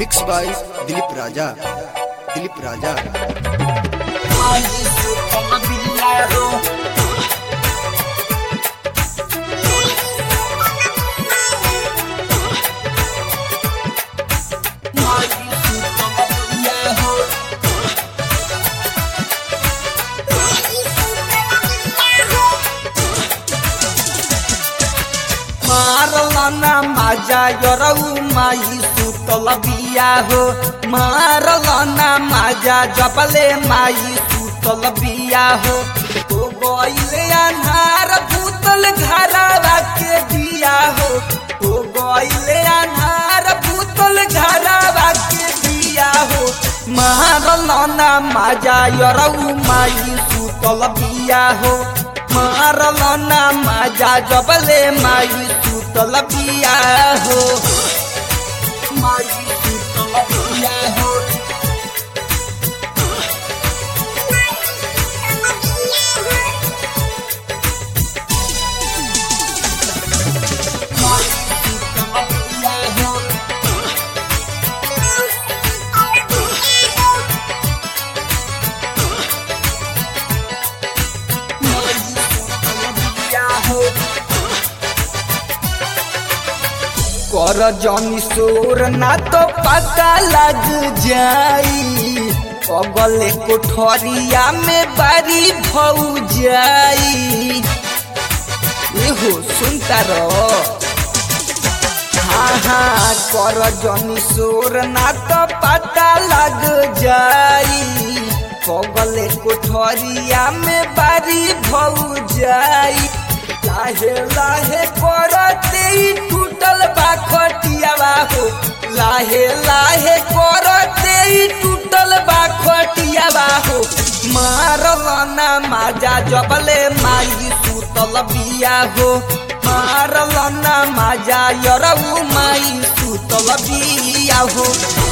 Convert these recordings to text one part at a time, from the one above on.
mix by Dilip Raja Dilip Raja मारलना माजा यरऊ माई सुतल बिया हो मारलना माजा जबले माई सुतल बिया हो ओ गइले अन्हार भूतल घरावा के दिया हो ओ गइले अन्हार भूतल घरावा के दिया हो मारलना माजा यरऊ माई सुतल बिया हो मारलना माजा जबले माई सुतल बिया हो माई सुतल बिया हो माई सुतल बिया हो माई सुतल बिया हो कर जनी सोर ना तो पता लग जाई अगले कोठरिया में बारी भौ जाई एहो सुनता रहो हाँ हाँ कर जनी सोर ना तो पता लग जाई पगले कोठरिया में बारी भौ जाई लाहे लाहे करते ही टूटल बा खटियावा हो लाहे लाहे करते ही टूटल बा खटियावा हो मारलना माजा जबले माई सुतल बिया हो मारलना माजा यरऊ माई सुतल बिया हो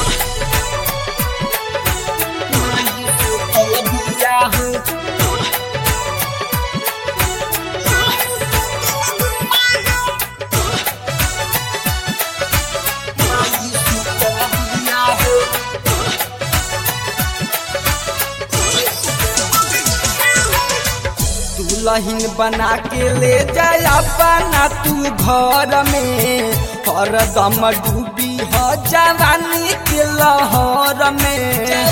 माई सुतल बिया हो माई सुतल बिया हो दुल्हन बना के ले जाय अपना तू घर में हरदम डूबी हो जवानी के लहर में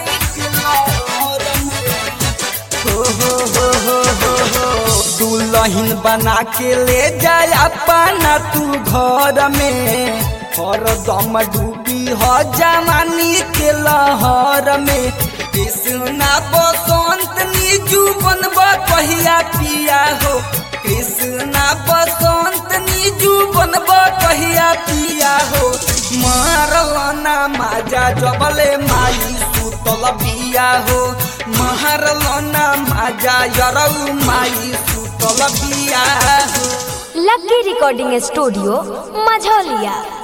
हो हो हो हो हो हो दुल्हन बना के ले जाय अपना तू घर में हरदम डूबी हो जवानी के लहर में कृष्णा बसंत निजू बनब कहिया पिया हो कृष्णा बसंत निजू बनब कहिया पिया हो मारलना माजा जबले माई सुतल बिया हो मारलना माजा यरऊ माई सुतल बिया हो लकी रिकॉर्डिंग स्टूडियो मझौलिया